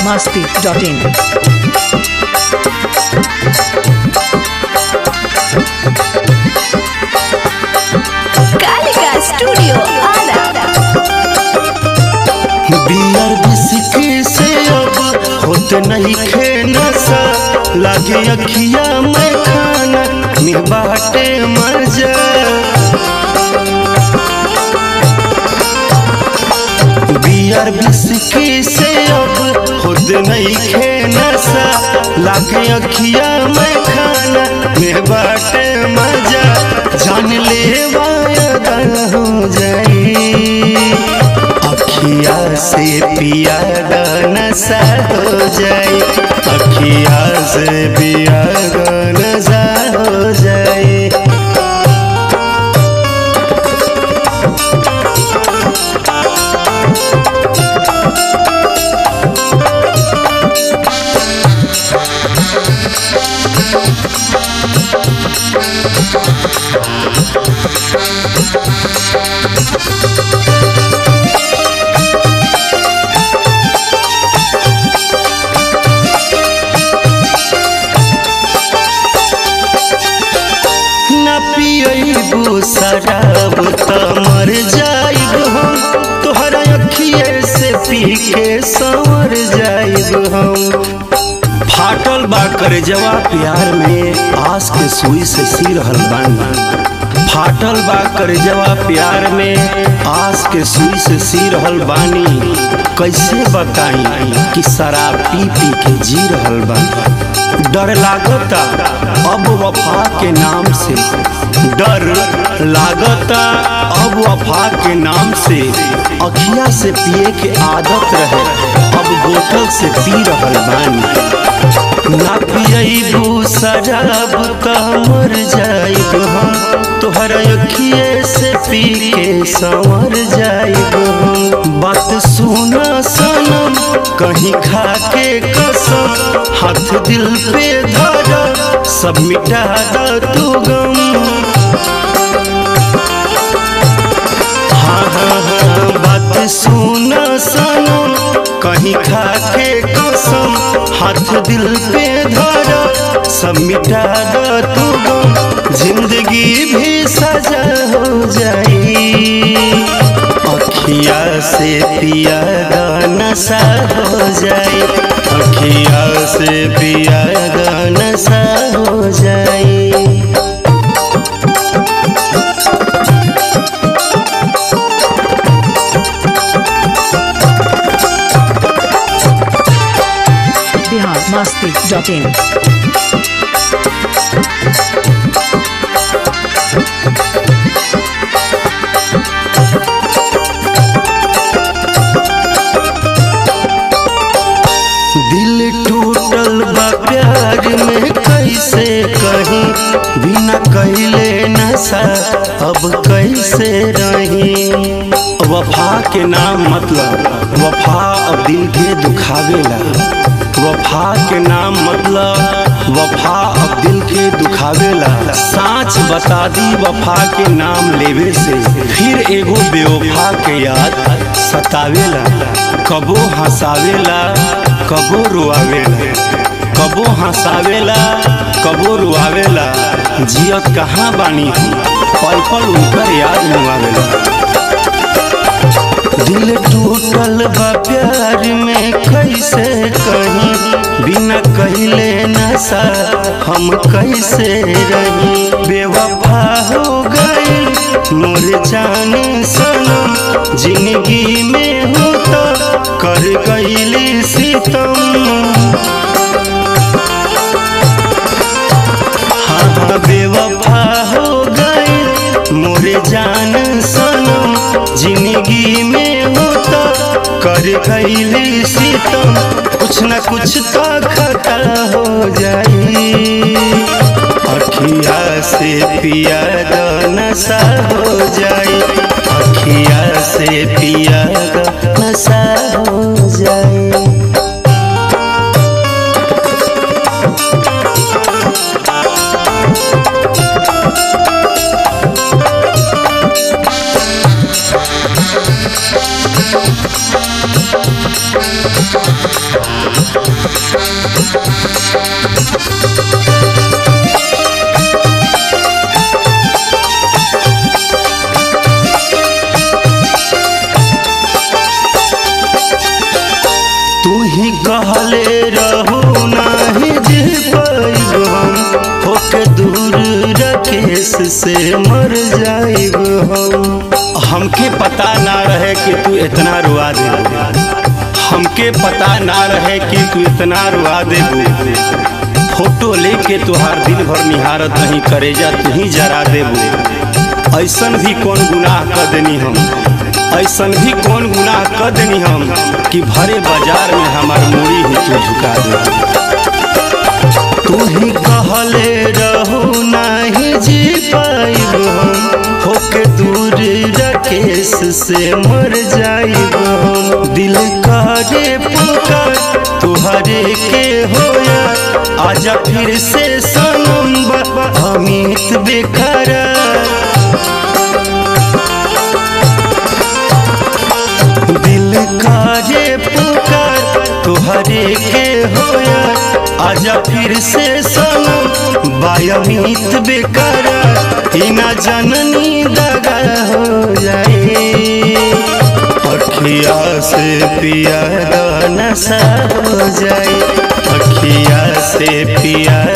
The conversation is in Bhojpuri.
masti.in. Kalika studio Ara beer whisky से अब होत नहीं खे नशा लागे अखिया में खाना में बाटे मजा बियर बिस्की से अब होत नहीं खे नशा लागे अखिया में खाना में बाटे मजा जान ले वायदा हो जाई अखिया से पिया नशा हो जाए अखिया से पिया नशा हो जाए न पियबू शराब त मर जाइब हम तोहरा अखिए से पी के संवर जाइब हम फाटल बा करे जवा प्यार में आस के सुई से सी रहल बानी फाटल बा करे जवा प्यार में आस के सुई से सी रहल बानी कैसे बताई कि शराब पी पी के जी रहल बानी डर लागता अब वफा के नाम से डर लागता अब वफा के नाम से अखिया से पिए के आदत रहे अब बोतल से पी रहल बानी ना पियबू शराब त मर जाइब हम तोहर अखिए से पी के संवर जाइब हम बात सुना सनम कहीं खा के कसम हाथ दिल पे धर सब मिटा द तू गम हाँ हाँ हाँ बात सुना सनम कहीं खा के कसम हाथ दिल पे धर सब मिटा द तू गम जिंदगी भी सजा हो जाई अखिया से पिया द नशा हो जाई अखिया से पिया द नशा हो जाई Bihar masti.in. दिल टूटल बा प्यार में कैसे कहीं बिना कहले नशा अब कैसे रही वफा के नाम मतलब वफा अब दिल के दुखावेला वफा के नाम मतलब वफा अब दिल के दुखावेला साँच बता दी वफा के नाम लेवे से फिर एगो बेवफा के याद सतावेला कबो हंसावेला कबो रुआवेला कबो हंसावेला कबो रुआवेला जियत कहाँ बानी हम पल पल उनकर याद मुआवेला दिल टूटल बा प्यार में कैसे कहीं बिना कहले नशा हम कैसे रही बेवफा हो गई मोर जान सनम जिंदगी में हो तो कर गईली सितम हाँ हाँ बेवफा हो गई मोरे जान सनम जिंदगी में हो तो कर गईली सितम कुछ न कुछ तो खता हो जाई अखिया से पिया द नशा हो जाई अखिया से पिया द नशा हो जाई से मर जाइब हम हमके पता ना रहे कि तू इतना रुआ दे हमके पता ना रहे कि तू इतना रुआ दे फोटो लेके तुहार दिन भर निहारत नहीं करेजा तू ही जरा देबू ऐसन भी कौन गुनाह कर देनी हम ऐसन भी कौन गुनाह कर देनी हम कि भरे बाजार में हमार मूड़ी ही तू झुका दे तू ही कहले रहू नहीं जी पाइब हम होके दूर रकेश से मर जाइब हम दिल करे पुकार तुहरे के होया आजा फिर से सनम बा अमित बेखरा दिल काजे पुकार तुहरे के होया आजा फिर से सनम बायमित बेकरा इना जननी दगा हो जाए अखिया से पिया नशा हो जाए अखिया से पिया